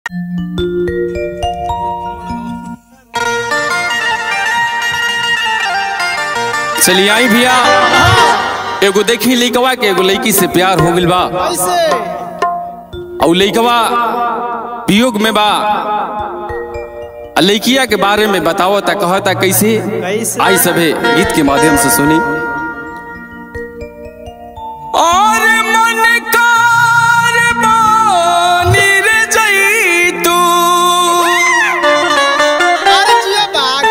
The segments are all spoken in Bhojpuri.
चलिए आई भैया एगो देखी लइकवा के एगो लड़की से प्यार हो गइल बा कैसे और लइकवा वियोग में बा आ लइकिया के बारे में बतावता कहता कैसे कैसे? आई सभे गीत के माध्यम से सुनी और मन कार बानी रे जइतू अरे जिया बाग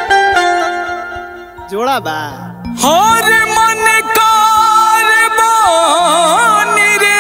जोड़ा बा हर मन कार बानी रे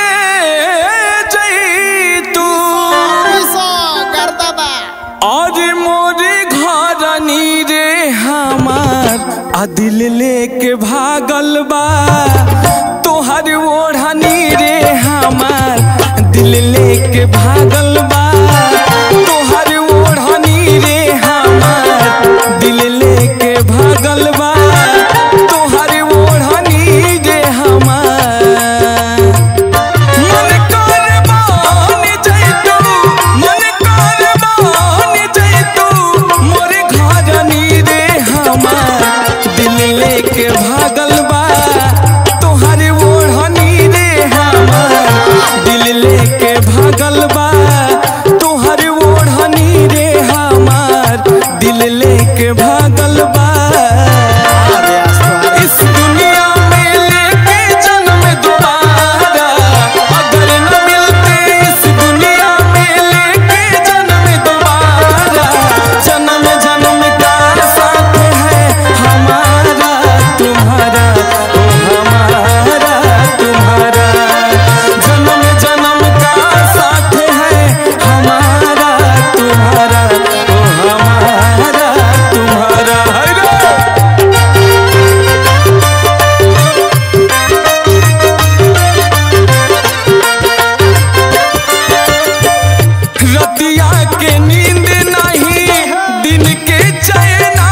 जइतू पैसा करता बा और मोरे घरनी रे हमार आ दिल लेके भागल बा तोहर ओढ़नी रे हमार दिल लेके भागल बा तोहर ओढ़नी रे हमार दिल लेके भागल बा तोहर ओढ़नी रे हमार मन कर बान जइतू मन कर बान जइतू मोरे घरनी रे हमार दिल लेके भागल बा तोहर ओढ़नी रे हमार दिल लेके भागल बा तोहर ओढ़नी रे हमार दिल लेके भागल बा अरे आसमान इस दुनिया में लेके जन्म दोबारा अगर न मिलते इस दुनिया में लेके जन्म दोबारा जन्म जन्म का साथ है हमारा तुम्हारा ओ हमारा तुम्हारा जन्म जन्म का साथ है हमारा तुम्हारा ओ हमारा तुम्हारा है रे। रतिया के नींद नहीं दिन के चैना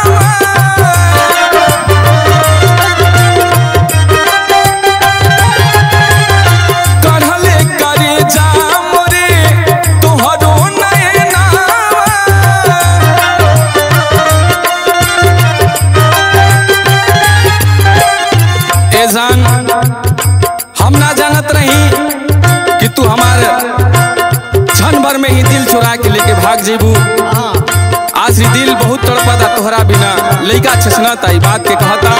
कढ़ले करे जा मोरे तोहरो नैना ए जान हम ना जानत रही कि तू हमारे क्षण भर में ही दिल चुरा के लेके भाग जेबू हाँ आज ही दिल बहुत तड़पता तोहरा बिना लइका छसनता ई बात के कहता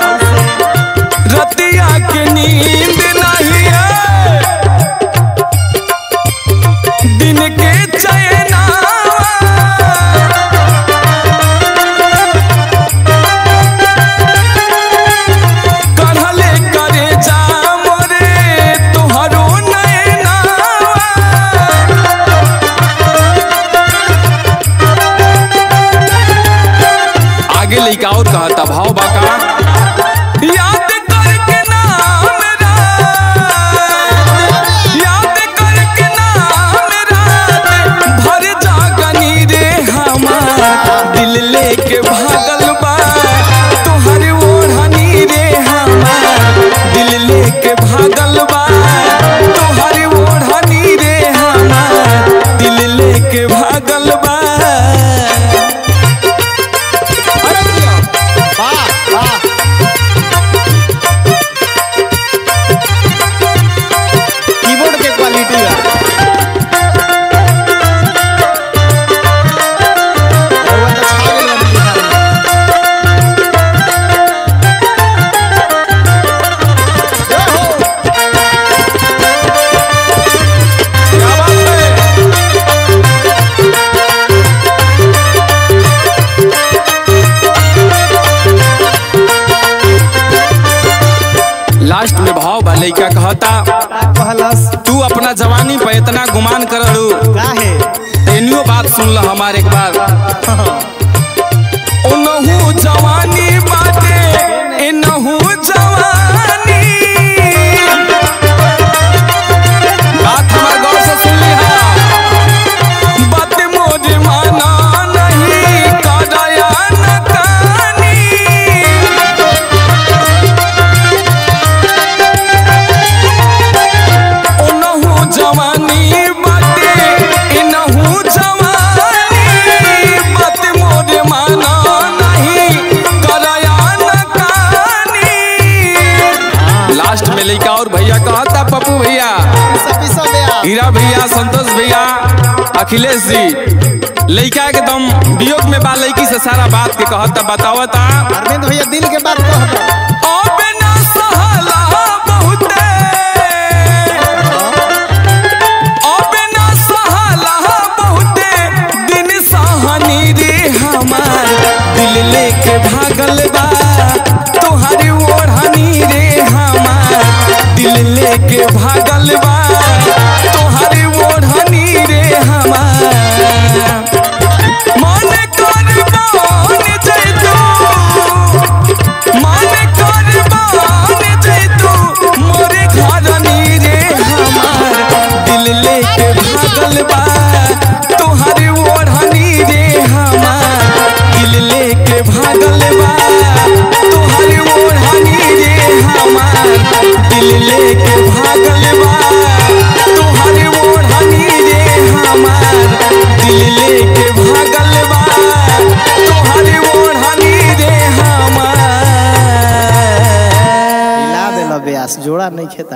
रतिया के नींद नहीं है दिन के चैना कढ़ले करे जा मोरे तोहरो नैना आगे लइका और कहता भाव बाका याद करके नाम रात याद करके नाम रात भर जागनी रे हमार दिल लेके भागल बा तोहर ओढ़नी रे हमार दिल लेके भागल बा तोहर ओढ़नी रे हमार दिल लेके भागल बा अरे भैया, वाह वाह कीबोर्ड के क्वालिटी बा रउआ तो छा गइल बानी बिहार में। जय हो। क्या बात है लास्ट में भाव बा लइका कहता का कहलस तू अपना जवानी पे इतना गुमान करलू काहे एनियो बात सुन ल हमार एक बार ओनहु जवानी बाटे एनहु जवानी बात हमार गौर से सुन लिहा बात मोर माना नहीं काया न कानी ओनहु जवानी बाटे एनहु अखिलेश जी लइका के दम वियोग में बा लइकी से सारा बात के कहता बतावता अरविंद भैया दिल के बात कह दो अबे ना सहला बहुते अबे ना सहला बहुते दिन सहनी रे हमार दिल लेके भागल बा तोहारी ओढ़नी रे हमार दिल लेके भागल बा तोहारी ओढ़नी रे हमार मन कर बन जैतू मन कर बन जैतू मोरे घर रे हमार दिल लेके भागल बा तोहरे ओढ़नी रे हमार दिल लेके भागल बा तोहरे ओढ़नी रे हमार दिल लेके भागल बा तोहरे ओढ़नी रे हमार दिल लेके भागल बा तोहरे ओढ़नी रे हमार हिला देला ब्यास जोड़ा नहीं खेता